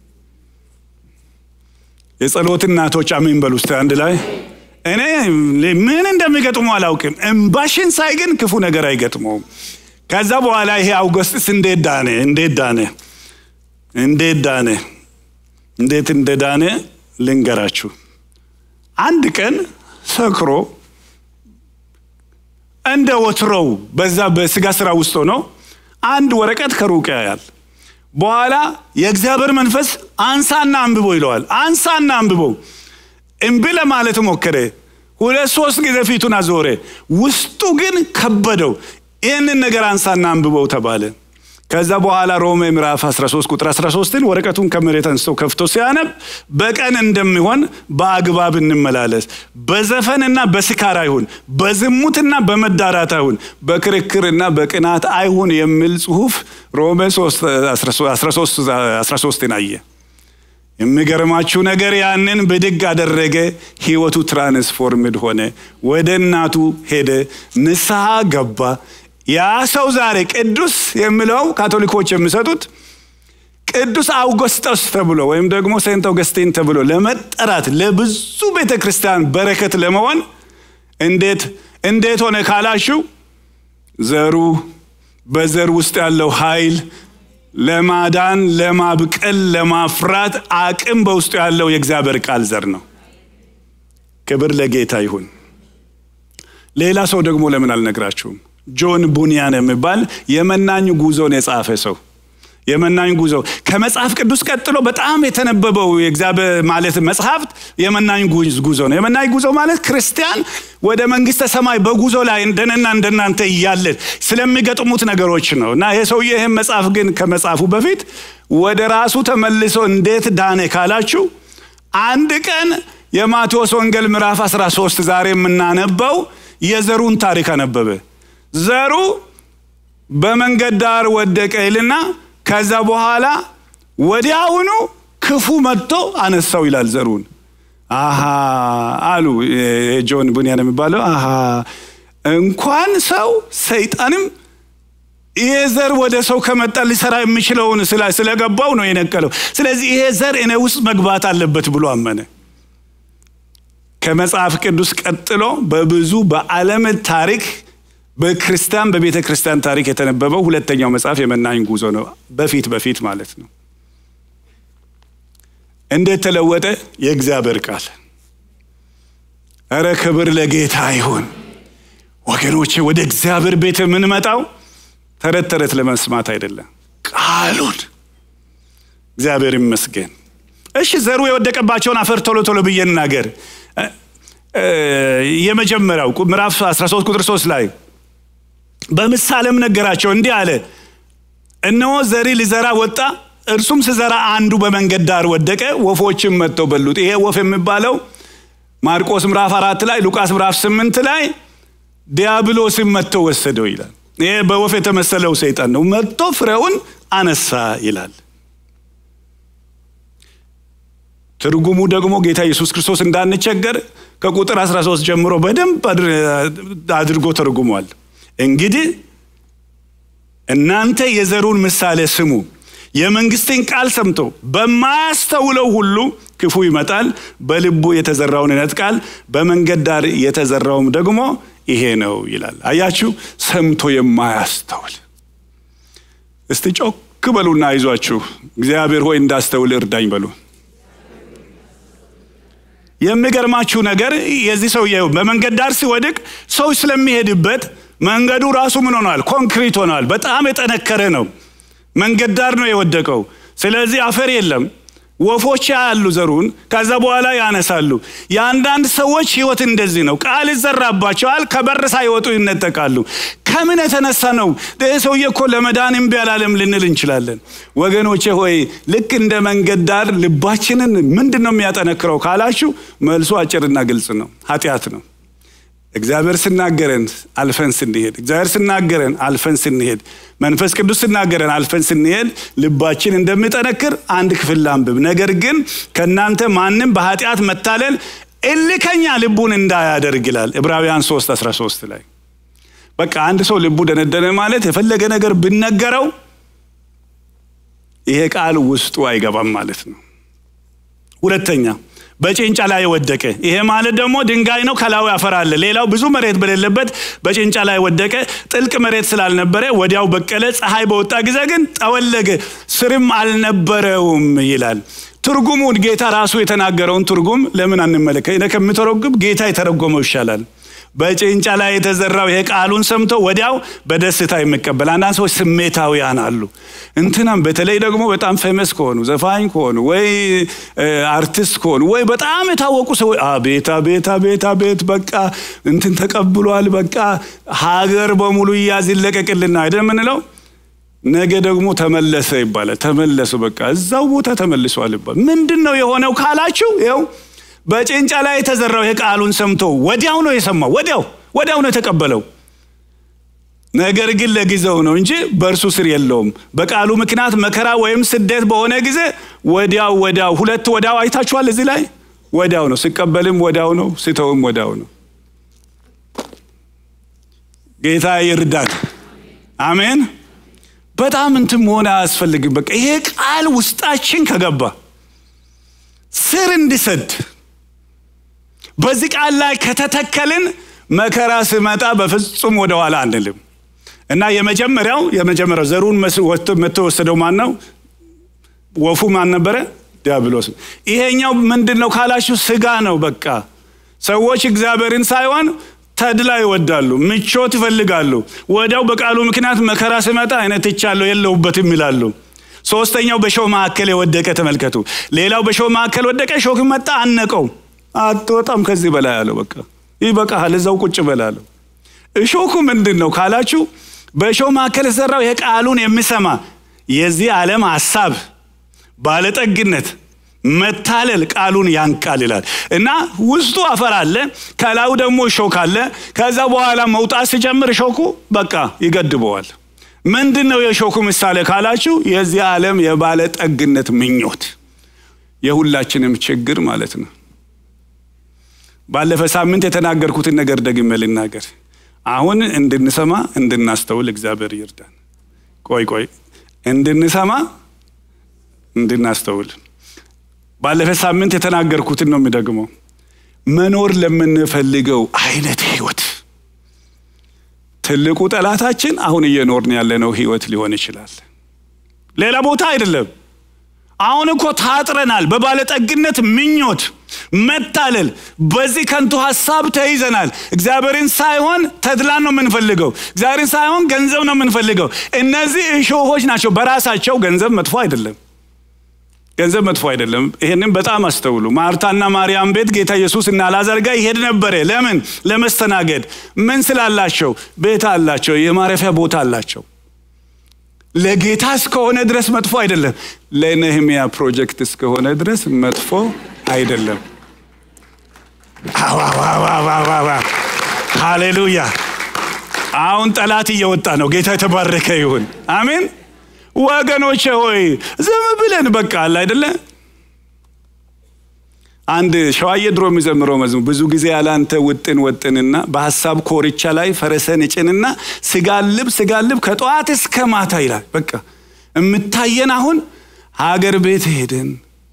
የጸሎት እናቶች አሜን በሉ ውስጥ አንድ ላይ እኔ ምን እንደሚገጥመው አላውቅም እምባሽን ሳይ ግን ክፉ ነገር አይገጥመውም ከዛ በኋላ ይሄ አውገስጥስ እንዴት ዳነ እንዴት ዳነ እንዴት ዳነ እንዴት እንደዳነ ልንገራችሁ አንድ ቀን ሰክሮ እንደ ወትሮው በዛ በስጋ ስራ ውስጥ ሆኖ አንድ ወረቀት ከሩቅ ያያል በኋላ የእግዚአብሔር መንፈስ አንሳና አንብቦ ይለዋል አንሳና አንብቦ እምቢ ለማለት ሞከረ ሁለት ሶስት ጊዜ ፊቱን አዞረ ውስጡ ግን ከበደው ይህንን ነገር አንሳና አንብበው ተባለ ከዛ በኋላ ሮሜ ምዕራፍ 13 ቁጥር 13ን ወረቀቱን ከመሬት አንስቶ ከፍቶ ሲያነብ በቀን እንደሚሆን በአግባብ እንመላለስ በዘፈንና በስካር አይሁን በዝሙትና በመዳራት አይሁን በክርክርና በቅናት አይሁን የሚል ጽሁፍ ሮሜ 13 አየ የሚገርማችሁ ነገር ያንን ብድግ አደረገ ህይወቱ ትራንስፎርምድ ሆነ ወደ እናቱ ሄደ ንስሐ ገባ ያ ሰው ዛሬ ቅዱስ የሚለው ካቶሊኮች የሚሰጡት ቅዱስ አውገስጦስ ተብሎ ወይም ደግሞ ሴንት አውገስቲን ተብሎ ለመጠራት ለብዙ ቤተ ክርስቲያን በረከት ለመሆን እንዴት እንዴት ሆነ ካላችሁ ዘሩ በዘር ውስጥ ያለው ኃይል ለማዳን ለማብቀል ለማፍራት አቅም በውስጡ ያለው የእግዚአብሔር ቃል ዘር ነው ክብር ለጌታ ይሁን ሌላ ሰው ደግሞ ለምን አልነግራችሁም ጆን ቡኒያን የሚባል የመናኝ ጉዞን የጻፈ ሰው የመናኝ ጉዞ ከመጽሐፍ ቅዱስ ቀጥሎ በጣም የተነበበው የእግዚአብሔር ማለት መጽሐፍት የመናኝ ጉዞ ነው የመናኝ ጉዞ ማለት ክርስቲያን ወደ መንግስተ ሰማይ በጉዞ ላይ እንደነና እንደናንተ እያለን ስለሚገጥሙት ነገሮች ነው እና ይሄ ሰውዬ ይህም መጽሐፍ ግን ከመጽሐፉ በፊት ወደ ራሱ ተመልሶ እንዴት ዳነ ካላችሁ አንድ ቀን የማቴዎስ ወንጌል ምዕራፍ 13 ዛሬ የምናነበው የዘሩን ታሪክ አነበበ ዘሩ በመንገድ ዳር ወደቀ ይልና ከዛ በኋላ ወዲያውኑ ክፉ መጥቶ አነሳው ይላል ዘሩን። አሃ አሉ ጆን ቡንያን የሚባለው አሃ እንኳን ሰው ሰይጣንም ይሄ ዘር ወደ ሰው ከመጣ ሊሰራ የሚችለውን ስለገባው ነው የነቀለው። ስለዚህ ይሄ ዘር እኔ ውስጥ መግባት አለበት ብሎ አመነ። ከመጽሐፍ ቅዱስ ቀጥሎ በብዙ በዓለም ታሪክ በክርስቲያን በቤተ ክርስቲያን ታሪክ የተነበበው ሁለተኛው መጽሐፍ የመናኝ ጉዞ ነው። በፊት በፊት ማለት ነው። እንዴት ተለወጠ? የእግዚአብሔር ቃል። እረ ክብር ለጌታ ይሁን ወገኖቼ። ወደ እግዚአብሔር ቤት የምንመጣው ተረት ተረት ለመስማት አይደለም፣ ቃሉን። እግዚአብሔር ይመስገን። እሺ ዘሩ የወደቀባቸውን አፈር ቶሎ ቶሎ ብዬ እናገር። የመጀመሪያው ምዕራፍ 13 ቁጥር 3 ላይ በምሳሌም ነገራቸው እንዲህ አለ፣ እነሆ ዘሪ ሊዘራ ወጣ። እርሱም ስዘራ አንዱ በመንገድ ዳር ወደቀ፣ ወፎችም መጥተው በሉት። ይሄ ወፍ የሚባለው ማርቆስ ምዕራፍ አራት ላይ ሉቃስ ምዕራፍ ስምንት ላይ ዲያብሎስም መጥቶ ወሰደው ይላል። ይሄ በወፍ የተመሰለው ሰይጣን ነው። መጥቶ ፍሬውን አነሳ ይላል። ትርጉሙ ደግሞ ጌታ ኢየሱስ ክርስቶስ እንዳንቸገር ከቁጥር 13 ጀምሮ በደንብ አድርጎ ተርጉሟል። እንግዲህ እናንተ የዘሩን ምሳሌ ስሙ። የመንግስትን ቃል ሰምቶ በማያስተውለው ሁሉ ክፉ ይመጣል፣ በልቡ የተዘራውን ይነጥቃል፣ በመንገድ ዳር የተዘራውም ደግሞ ይሄ ነው ይላል። አያችሁ፣ ሰምቶ የማያስተውል እስቲ ጮክ በሉና አይዟችሁ፣ እግዚአብሔር ሆይ እንዳስተውል እርዳኝ በሉ። የሚገርማችሁ ነገር የዚህ ሰውዬ በመንገድ ዳር ሲወድቅ ሰው ስለሚሄድበት መንገዱ ራሱ ምን ሆኗል? ኮንክሪት ሆኗል። በጣም የጠነከረ ነው። መንገድ ዳር ነው የወደቀው። ስለዚህ አፈር የለም። ወፎች ያሉ ዘሩን ከዛ በኋላ ያነሳሉ። የአንዳንድ ሰዎች ህይወት እንደዚህ ነው። ቃል ይዘራባቸዋል፣ ከበር ሳይወጡ ይነጠቃሉ። ከምን የተነሳ ነው? ይህ ሰውዬ እኮ ለመዳን እምቢ አላለም ልንል እንችላለን። ወገኖቼ ሆይ ልክ እንደ መንገድ ዳር ልባችንን ምንድን ነው የሚያጠነክረው ካላችሁ መልሱ አጭርና ግልጽ ነው። ኃጢአት ነው። እግዚአብሔር ስናገረን አልፈን ስንሄድ፣ እግዚአብሔር ስናገረን አልፈን ስንሄድ፣ መንፈስ ቅዱስ ስናገረን አልፈን ስንሄድ ልባችን እንደሚጠነክር አንድ ክፍል ላንብብ። ነገር ግን ከእናንተ ማንም በኃጢአት መታለል እልከኛ ልቡን እንዳያደርግ ይላል ዕብራውያን 3 13 ላይ። በቃ አንድ ሰው ልቡ ደነደነ ማለት የፈለገ ነገር ብነገረው ይሄ ቃል ውስጡ አይገባም ማለት ነው። ሁለተኛ በጭንጫ ላይ ወደቀ። ይሄ ማለት ደግሞ ድንጋይ ነው፣ ከላዩ ያፈራል። ሌላው ብዙ መሬት በሌለበት በጭንጫ ላይ ወደቀ። ጥልቅ መሬት ስላልነበረ ወዲያው በቀለ። ፀሐይ በወጣ ጊዜ ግን ጠወለገ፣ ስርም አልነበረውም ይላል። ትርጉሙን ጌታ ራሱ የተናገረውን ትርጉም ለምን አንመለከት? እኔ ከምተረጉም ጌታ የተረጎመው ይሻላል። በጭንጫ ላይ የተዘራው ይሄ ቃሉን ሰምቶ ወዲያው በደስታ የሚቀበል አንዳንድ ሰዎች ስሜታዊያን አሉ። እንትናም በተለይ ደግሞ በጣም ፌመስ ከሆኑ ዘፋኝ ከሆኑ ወይ አርቲስት ከሆኑ ወይ በጣም የታወቁ ሰዎች አቤት አቤት አቤት አቤት በቃ እንትን ተቀብሏል፣ በቃ ሀገር በሙሉ እያዝ ይለቀቅልና አይደል የምንለው። ነገ ደግሞ ተመለሰ ይባላል። ተመለሱ በቃ እዛው ቦታ ተመልሷል ይባላል። ምንድን ነው የሆነው ካላችሁ ይኸው በጭንጫ ላይ የተዘራው ይሄ ቃሉን ሰምቶ ወዲያው ነው የሰማው። ወዲያው ወዲያው ነው የተቀበለው። ነገር ግን ለጊዜው ነው እንጂ በእርሱ ስር የለውም። በቃሉ ምክንያት መከራ ወይም ስደት በሆነ ጊዜ ወዲያው ወዲያው ሁለት ወዲያው አይታችኋል። እዚህ ላይ ወዲያው ነው ሲቀበልም ወዲያው ነው ሲተውም ወዲያው ነው። ጌታ ይርዳን። አሜን። በጣም እንትን መሆን አያስፈልግም። በቃ ይሄ ቃል ውስጣችን ከገባ ስር እንዲሰድ በዚህ ቃል ላይ ከተተከልን መከራ ስመጣ በፍጹም ወደኋላ አንልም እና የመጀመሪያው የመጀመሪያው ዘሩን መቶ ወሰደው ማን ነው? ወፉ ማን ነበረ? ዲያብሎስ። ይሄኛው ምንድን ነው ካላችሁ ስጋ ነው። በቃ ሰዎች እግዚአብሔርን ሳይሆን ተድላ ይወዳሉ፣ ምቾት ይፈልጋሉ። ወዲያው በቃሉ ምክንያት መከራ ስመጣ አይነት ይቻለሁ የለውበትም ይላሉ። ሶስተኛው በሾህ መካከል የወደቀ ተመልከቱ። ሌላው በሾህ መካከል ወደቀ፣ ሾህ መጣ አነቀው። አትወጣም ከዚህ በላይ አለው። በቃ ይበቃሃል፣ እዛው ቁጭ በላለው። እሾኩ ምንድን ነው ካላችሁ በእሾህ መካከል የሰራው ይሄ ቃሉን የሚሰማ የዚህ ዓለም ሀሳብ፣ ባለጠግነት፣ መታለል ቃሉን ያንቃል ይላል እና ውስጡ አፈር አለ፣ ከላዩ ደግሞ እሾክ አለ። ከዛ በኋላ መውጣት ሲጀምር እሾኩ በቃ ይገድበዋል። ምንድን ነው የእሾኩ ምሳሌ ካላችሁ የዚህ ዓለም የባለጠግነት ምኞት የሁላችንም ችግር ማለት ነው። ባለፈ ሳምንት የተናገርኩትን ነገር ደግሜ ልናገር። አሁን እንድንሰማ እንድናስተውል እግዚአብሔር ይርዳን። ቆይ ቆይ እንድንሰማ እንድናስተውል ባለፈ ሳምንት የተናገርኩትን ነው የሚደግመው። መኖር ለምንፈልገው አይነት ህይወት ትልቁ ጠላታችን አሁን እየኖርን ያለነው ህይወት ሊሆን ይችላል። ሌላ ቦታ አይደለም። አሁን እኮ ታጥረናል። በባለጠግነት ምኞት መታለል፣ በዚህ ከንቱ ሀሳብ ተይዘናል። እግዚአብሔርን ሳይሆን ተድላን ነው የምንፈልገው። እግዚአብሔርን ሳይሆን ገንዘብ ነው የምንፈልገው። እነዚህ እሾሆች ናቸው። በራሳቸው ገንዘብ መጥፎ አይደለም። ገንዘብ መጥፎ አይደለም። ይሄንን በጣም አስተውሉ። ማርታና ማርያም ቤት ጌታ ኢየሱስ እና አልዓዛር ጋር ይሄድ ነበረ። ለምን? ለመስተናገድ። ምን ስላላቸው? ቤት አላቸው፣ የማረፊያ ቦታ አላቸው። ለጌታ እስከሆነ ድረስ መጥፎ አይደለም። ለነህሚያ ፕሮጀክት እስከሆነ ድረስ መጥፎ አይደለም። ሃሌሉያ! አሁን ጠላት እየወጣ ነው። ጌታ የተባረከ ይሁን። አሜን። ወገኖቼ ሆይ ዝም ብለን በቃ አለ አይደለ? አንድ ሸዋዬ ድሮ የሚዘምረው መዝሙር ብዙ ጊዜ ያላንተ ውጥን ወጥንና በሀሳብ ኮርቻ ላይ ፈረሰን እጭንና ስጋልብ ስጋልብ ከጠዋት እስከ ማታ ይላል። በቃ የምታየን አሁን ሀገር ቤት ሄደን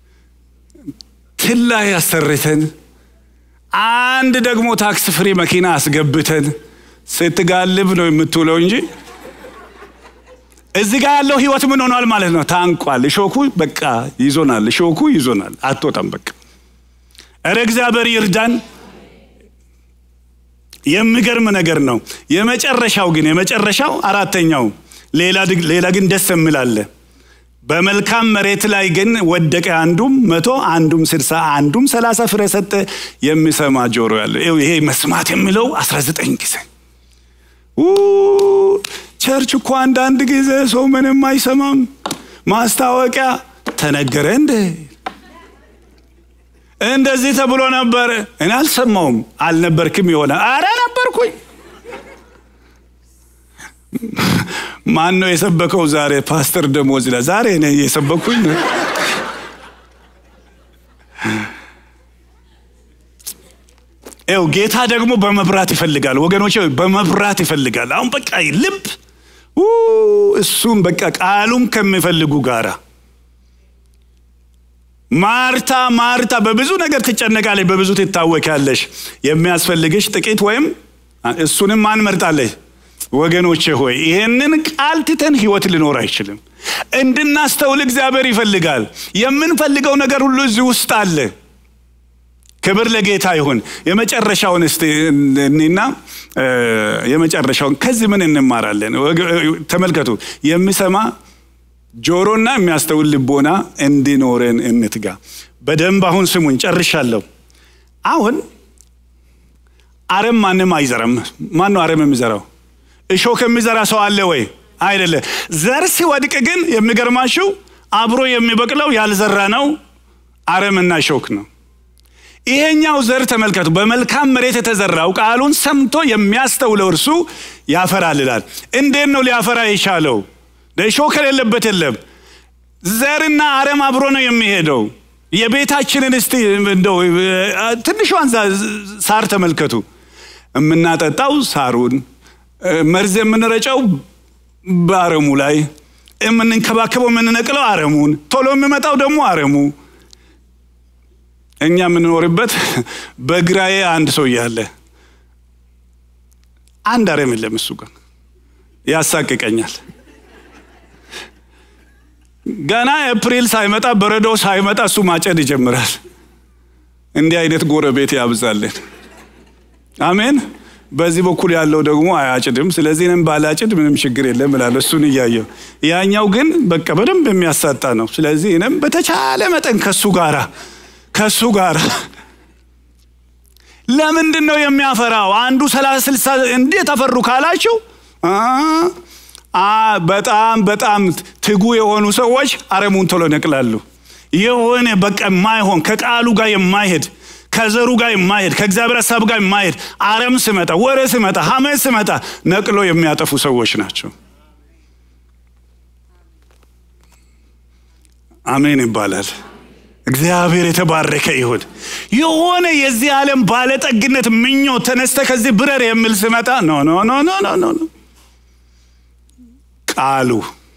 ትላ ያሰርተን አንድ ደግሞ ታክስ ፍሪ መኪና አስገብተን ስትጋልብ ነው የምትውለው እንጂ እዚህ ጋር ያለው ህይወት ምን ሆኗል ማለት ነው? ታንቋል። እሾኩ በቃ ይዞናል። እሾኩ ይዞናል። አትወጣም በቃ እረ እግዚአብሔር ይርዳን። የሚገርም ነገር ነው። የመጨረሻው ግን የመጨረሻው አራተኛው ሌላ ግን ደስ የሚላለ በመልካም መሬት ላይ ግን ወደቀ፣ አንዱም መቶ አንዱም ስድሳ አንዱም ሰላሳ ፍሬ ሰጠ። የሚሰማ ጆሮ ያለው ይሄ መስማት የሚለው አስራ ዘጠኝ ጊዜ ቸርች እኮ አንዳንድ ጊዜ ሰው ምንም አይሰማም። ማስታወቂያ ተነገረ እንደ እንደዚህ ተብሎ ነበር። እኔ አልሰማውም። አልነበርክም የሆነ አረ ነበርኩኝ። ማን ነው የሰበከው ዛሬ? ፓስተር ደሞዝ ይላል። ዛሬ እኔ የሰበኩኝ ይኸው ጌታ ደግሞ በመብራት ይፈልጋል ወገኖች፣ በመብራት ይፈልጋል። አሁን በቃ ልብ እሱም በቃ ቃሉም ከሚፈልጉ ጋራ ማርታ ማርታ በብዙ ነገር ትጨነቃለች፣ በብዙ ትታወቂያለሽ። የሚያስፈልግሽ ጥቂት ወይም እሱንም ማን መርጣለች? ወገኖቼ ሆይ ይሄንን ቃል ትተን ህይወት ሊኖር አይችልም። እንድናስተውል እግዚአብሔር ይፈልጋል። የምንፈልገው ነገር ሁሉ እዚህ ውስጥ አለ። ክብር ለጌታ ይሁን። የመጨረሻውን እስቲ እኔና የመጨረሻውን ከዚህ ምን እንማራለን? ተመልከቱ። የሚሰማ ጆሮና የሚያስተውል ልቦና እንዲኖረን እንትጋ። በደንብ አሁን ስሙኝ፣ ጨርሻለሁ። አሁን አረም ማንም አይዘራም። ማን ነው አረም የሚዘራው? እሾክ የሚዘራ ሰው አለ ወይ? አይደለ። ዘር ሲወድቅ ግን የሚገርማችሁ አብሮ የሚበቅለው ያልዘራ ነው አረምና እሾክ ነው። ይሄኛው ዘር ተመልከቱ። በመልካም መሬት የተዘራው ቃሉን ሰምቶ የሚያስተውለው እርሱ ያፈራል ይላል። እንዴት ነው ሊያፈራ የቻለው? እሾህ ከሌለበት የለም። ዘርና አረም አብሮ ነው የሚሄደው። የቤታችንን እስቲ እንደው ትንሿን ሳር ተመልከቱ። የምናጠጣው ሳሩን፣ መርዝ የምንረጨው በአረሙ ላይ፣ የምንንከባከበው የምንነቅለው አረሙን፣ ቶሎ የሚመጣው ደግሞ አረሙ። እኛ የምንኖርበት በግራዬ አንድ ሰው እያለ አንድ አረም የለም። እሱ ግን ያሳቅቀኛል። ገና ኤፕሪል ሳይመጣ በረዶ ሳይመጣ እሱ ማጨድ ይጀምራል። እንዲህ አይነት ጎረቤት ያብዛልን። አሜን። በዚህ በኩል ያለው ደግሞ አያጭድም። ስለዚህ እኔም ባላጭድ ምንም ችግር የለም እላለሁ እሱን እያየው። ያኛው ግን በቃ በደንብ የሚያሳጣ ነው። ስለዚህ እኔም በተቻለ መጠን ከሱ ጋራ ከሱ ጋር ለምንድን ነው የሚያፈራው? አንዱ ሰላሳ ስልሳ እንዴት አፈሩ ካላችሁ በጣም በጣም ትጉ የሆኑ ሰዎች አረሙን ቶሎ ነቅላሉ። የሆነ በቃ የማይሆን ከቃሉ ጋር የማይሄድ ከዘሩ ጋር የማይሄድ ከእግዚአብሔር ሀሳብ ጋር የማይሄድ አረም ስመጣ፣ ወሬ ስመጣ፣ ሐሜት ስመጣ ነቅሎ የሚያጠፉ ሰዎች ናቸው። አሜን ይባላል። እግዚአብሔር የተባረከ ይሁን። የሆነ የዚህ ዓለም ባለጠግነት ምኞት ተነስተ ከዚህ ብረር የሚል ስመጣ ኖ ኖ ኖ ኖ ኖ ኖ ኖ ቃሉ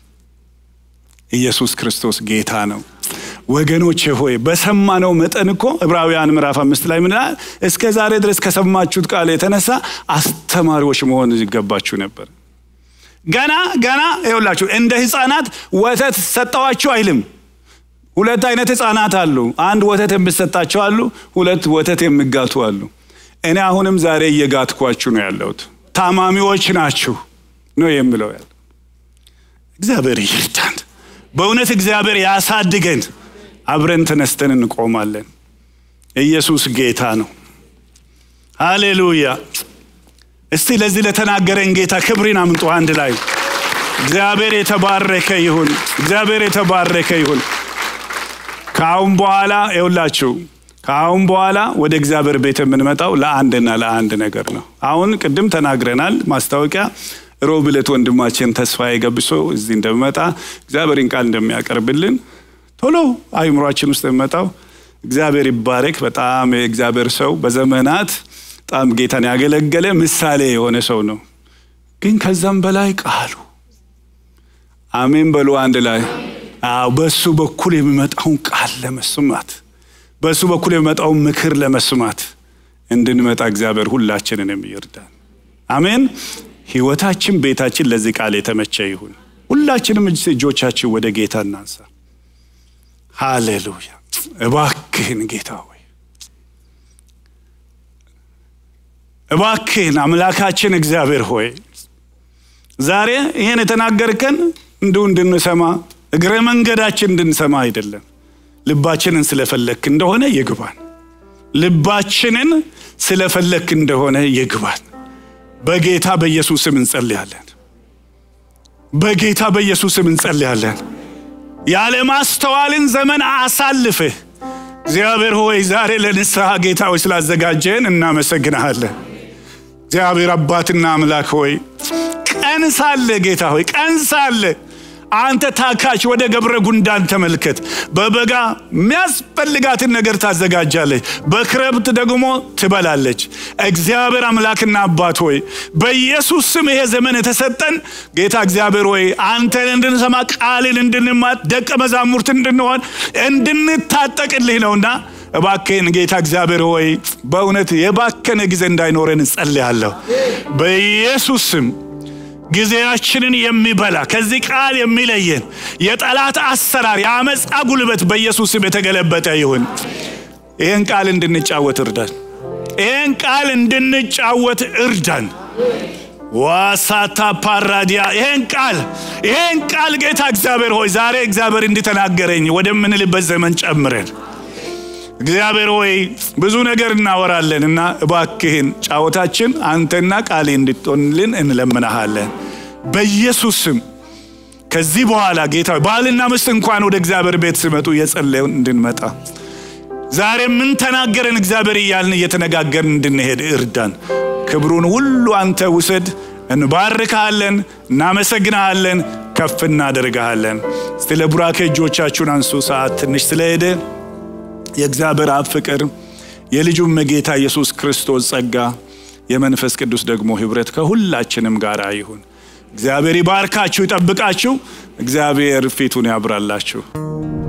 ኢየሱስ ክርስቶስ ጌታ ነው። ወገኖቼ ሆይ በሰማነው መጠን እኮ ዕብራውያን ምዕራፍ አምስት ላይ ምን ይላል? እስከ ዛሬ ድረስ ከሰማችሁት ቃል የተነሳ አስተማሪዎች መሆን ይገባችሁ ነበር። ገና ገና ይኸውላችሁ እንደ ሕፃናት ወተት ሰጠዋችሁ አይልም። ሁለት አይነት ሕፃናት አሉ። አንድ ወተት የሚሰጣቸው አሉ፣ ሁለት ወተት የሚጋቱ አሉ። እኔ አሁንም ዛሬ እየጋትኳችሁ ነው ያለሁት። ታማሚዎች ናችሁ ነው የምለው ያለ እግዚአብሔር ይርዳን። በእውነት እግዚአብሔር ያሳድገን። አብረን ተነስተን እንቆማለን። ኢየሱስ ጌታ ነው። ሃሌሉያ። እስቲ ለዚህ ለተናገረን ጌታ ክብርን አምጡ አንድ ላይ። እግዚአብሔር የተባረከ ይሁን። እግዚአብሔር የተባረከ ይሁን። ከአሁን በኋላ ይውላችሁ ከአሁን በኋላ ወደ እግዚአብሔር ቤት የምንመጣው ለአንድና ለአንድ ነገር ነው። አሁን ቅድም ተናግረናል። ማስታወቂያ ሮብ ዕለት ወንድማችን ተስፋዬ ገብሶ እዚህ እንደሚመጣ እግዚአብሔርን ቃል እንደሚያቀርብልን ቶሎ አይምሯችን ውስጥ የሚመጣው እግዚአብሔር ይባረክ። በጣም የእግዚአብሔር ሰው በዘመናት በጣም ጌታን ያገለገለ ምሳሌ የሆነ ሰው ነው። ግን ከዛም በላይ ቃሉ አሜን በሉ አንድ ላይ አዎ በሱ በኩል የሚመጣውን ቃል ለመስማት በሱ በኩል የሚመጣውን ምክር ለመስማት እንድንመጣ እግዚአብሔር ሁላችንን ይርዳን። አሜን። ህይወታችን፣ ቤታችን ለዚህ ቃል የተመቸ ይሁን። ሁላችንም እጆቻችን ወደ ጌታ እናንሳ። ሃሌሉያ። እባክህን ጌታ ሆይ እባክህን አምላካችን እግዚአብሔር ሆይ ዛሬ ይህን የተናገርከን እንዲሁ እንድንሰማ እግረ መንገዳችን እንድንሰማ አይደለም። ልባችንን ስለፈለክ እንደሆነ ይግባን። ልባችንን ስለፈለክ እንደሆነ ይግባን። በጌታ በኢየሱስ ስም እንጸልያለን። በጌታ በኢየሱስ ስም እንጸልያለን። ያለማስተዋልን ዘመን አሳልፍህ እግዚአብሔር ሆይ ዛሬ ለንስሐ ጌታ ሆይ ስላዘጋጀን እናመሰግንሃለን። እግዚአብሔር አባትና አምላክ ሆይ ቀን ሳለ ጌታ ሆይ ቀን ሳለ አንተ ታካች ወደ ገብረ ጉንዳን ተመልከት። በበጋ የሚያስፈልጋትን ነገር ታዘጋጃለች፣ በክረምት ደግሞ ትበላለች። እግዚአብሔር አምላክና አባት ሆይ በኢየሱስ ስም ይሄ ዘመን የተሰጠን ጌታ እግዚአብሔር ሆይ አንተን እንድንሰማ ቃልን እንድንማት ደቀ መዛሙርት እንድንሆን እንድንታጠቅልህ ነውና እባክህን ጌታ እግዚአብሔር ሆይ በእውነት የባከነ ጊዜ እንዳይኖረን እጸልያለሁ በኢየሱስ ስም ጊዜያችንን የሚበላ ከዚህ ቃል የሚለየን የጠላት አሰራር የአመፃ ጉልበት በኢየሱስ ስም የተገለበጠ ይሁን። ይህን ቃል እንድንጫወት እርዳን። ይህን ቃል እንድንጫወት እርዳን። ዋሳታ ፓራዲያ ይህን ቃል ይህን ቃል ጌታ እግዚአብሔር ሆይ ዛሬ እግዚአብሔር እንዲተናገረኝ ወደምንልበት ዘመን ጨምረን እግዚአብሔር ሆይ ብዙ ነገር እናወራለን እና እባክህን ጫወታችን አንተና ቃሌ እንድትሆንልን እንለምናሃለን። በኢየሱስ ስም ከዚህ በኋላ ጌታ ባልና ሚስት እንኳን ወደ እግዚአብሔር ቤት ሲመጡ የጸለዩን እንድንመጣ ዛሬ ምን ተናገረን እግዚአብሔር እያልን እየተነጋገርን እንድንሄድ እርዳን። ክብሩን ሁሉ አንተ ውሰድ። እንባርካለን፣ እናመሰግናሃለን፣ ከፍ እናደርግሃለን። እስቲ ለቡራኬ እጆቻችሁን አንሱ። ሰዓት ትንሽ ስለሄደ የእግዚአብሔር አብ ፍቅር የልጁም ጌታ ኢየሱስ ክርስቶስ ጸጋ የመንፈስ ቅዱስ ደግሞ ህብረት ከሁላችንም ጋር ይሁን። እግዚአብሔር ይባርካችሁ፣ ይጠብቃችሁ። እግዚአብሔር ፊቱን ያብራላችሁ።